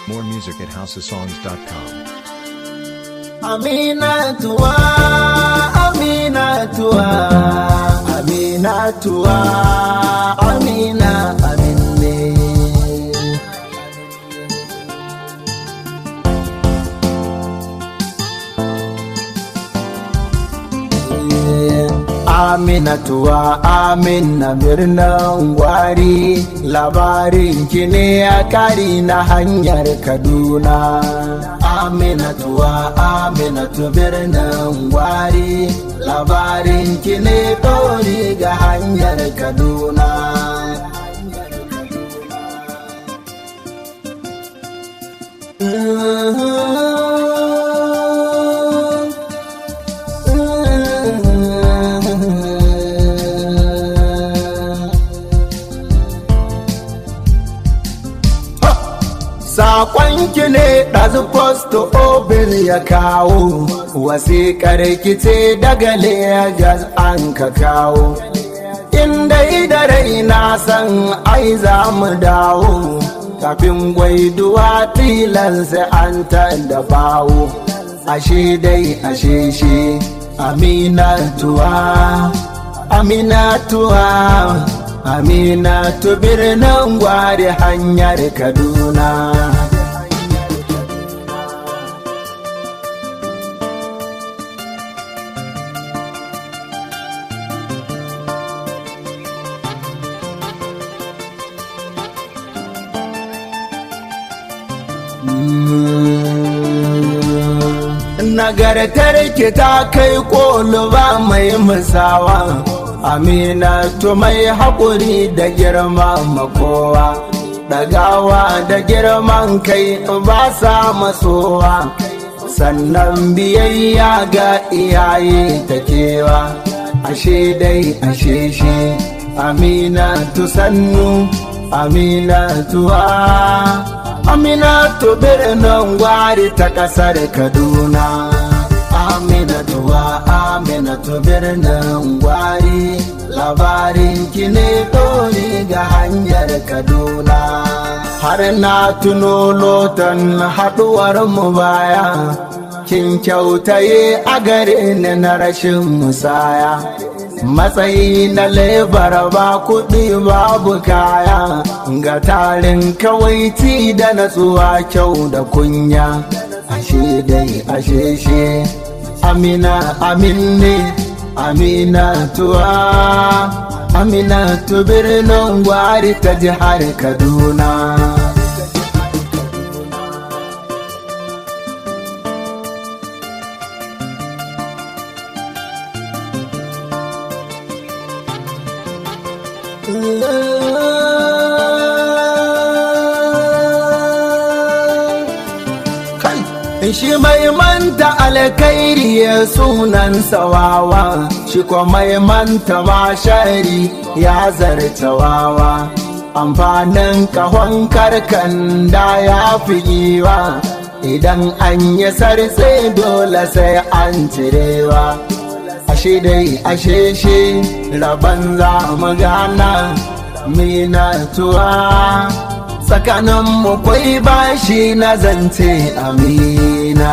More music at houseofsongs.com. Aminatuwa, Aminatuwa, Aminatuwa, Amina, Amine. Aminatuwa, Amina birnin gwari, labarin ki ne a kari na hanyar Kaduna. Aminatuwa, Aminatu birnin gwari, labarin ki ne ɗori ga hanyar Kaduna. Saƙonki ne ɗazu posto obin ya kawo, wasiƙar kice daga Legas an ka kawo. Inda da rai na san ai za mu dawo, kafin gwaiduwa tilan sai an da bawo. Ashe dai ashe shi, aminatuwa, aminatuwa. Aminatu birnin gwari hanyar Kaduna. Nagartar ki ta kai ba mai musawa. Aminatu mai haƙuri da girma makowa, ɗagawa da girman kai ba sa masowa, sannan biyayya ga iyaye ta kewa, ashe dai ashe shi, Aminatu sannu, Aminatuwa, Aminatu birnin gwari ta ƙasar Kaduna. Aminatuwa Aminatu birnin gwari labarin ki ne dori ga hanyar Kaduna. Har na tuno lotan haɗuwar mu baya, kin kyautaye a gare ni na rashin musaya. Matsayi na lebar ba kuɗi babu kaya, ga tarin kawaiti da natsuwa kyau da kunya, ashe dai ashe shi. Amina aminne Amina tuwa Amina tu birnin gwari ta jihar Kaduna. shi mai manta alkairi ya sunan sawawa shi kuma mai manta mashari ya zarta wawa amfanin kahon karkan da ya fi giwa idan an yi sarse dole sai an cirewa ashe dai ashe shi rabon za mu gana minatuwa tsakanin mu kwai bashi na zance amina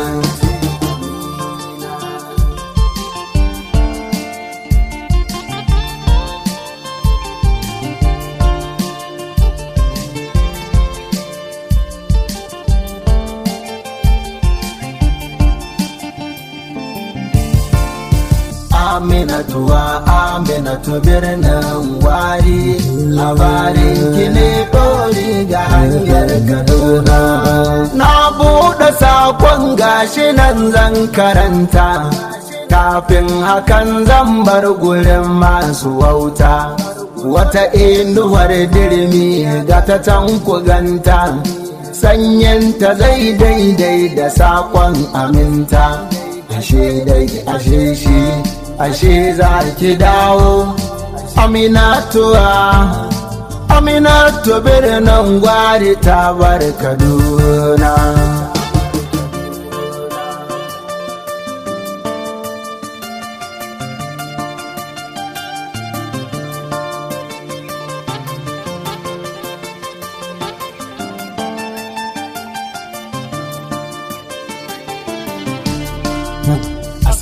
Aminatuwa Aminatu birnin wari labarin ki ne ɗori ga hanyar Kaduna. Na buɗe sakon gashi nan zan karanta, kafin hakan zan bar gurin masu wauta. Wata inuwar dirmi ga ta can ganta, sanyinta zai daidai da sakon aminta. Ashe dai ashe shi. ashe za ki dawo aminatuwa aminatu birnin gwari ta bar kaduna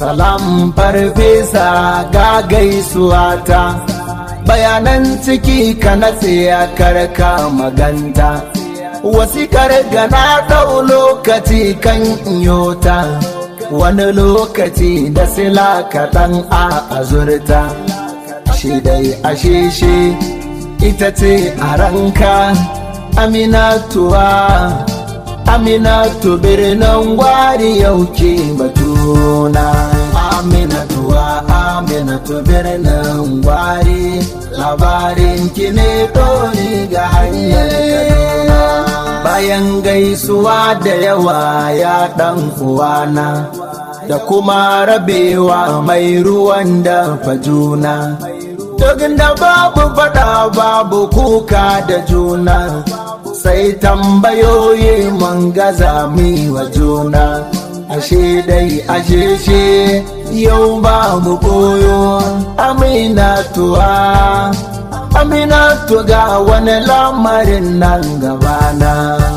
salam farfesa ga gaisuwa ta bayanan ciki ka natse ya karka maganta wasikar gana ɗau lokaci kan iyota wani lokaci da sila kaɗan a azurta shi dai ashe shi ita ce a ranka aminatuwa aminatu birnin gwari yauke batuna aminatuwa aminatu birnin gwari labarin ki ne dori ga hanyar kaduna bayan gaisuwa da yawa ya dan uwana da kuma rabewa mai ruwan da fajuna duk da babu fada babu kuka da juna sai tambayoyi mun gaza mi wa juna ashe dai ashe she yau ba mu koyo aminatuwa aminatu ga wani lamarin nan gabana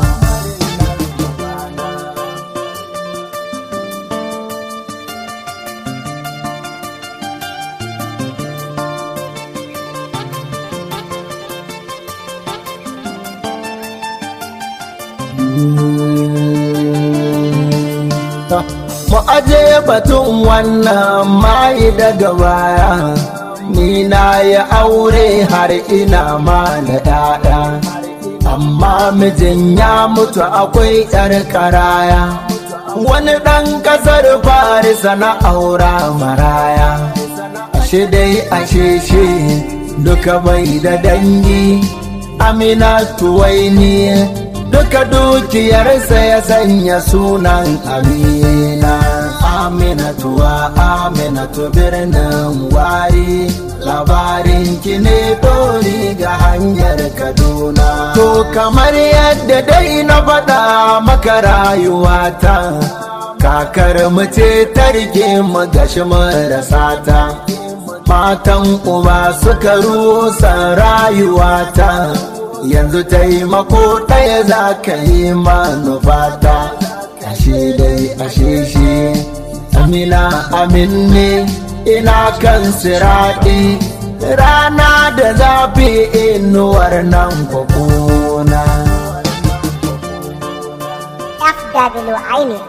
mu aje batun wannan mai daga baya ni na yi aure har ina ma da ɗaɗa amma mijin ya mutu akwai ƴar karaya wani ɗan ƙasar farisa na aura maraya ashe dai ashe shi duka bai da dangi amina tuwaini duka dukiyarsa ya sanya sunan amina aminatuwa aminatu birnin wari labarin ki ne dori ga hanyar kaduna to kamar yadda dai na faɗa maka rayuwata kakar mu ce ta rike mu gashi marasa ta matan uba suka rusa rayuwata yanzu taimako ɗaya za ka yi manufata ashe dai ashe shi amina amin ne ina kan siraɗi rana da zafi inuwar nan kwakuna FW Aini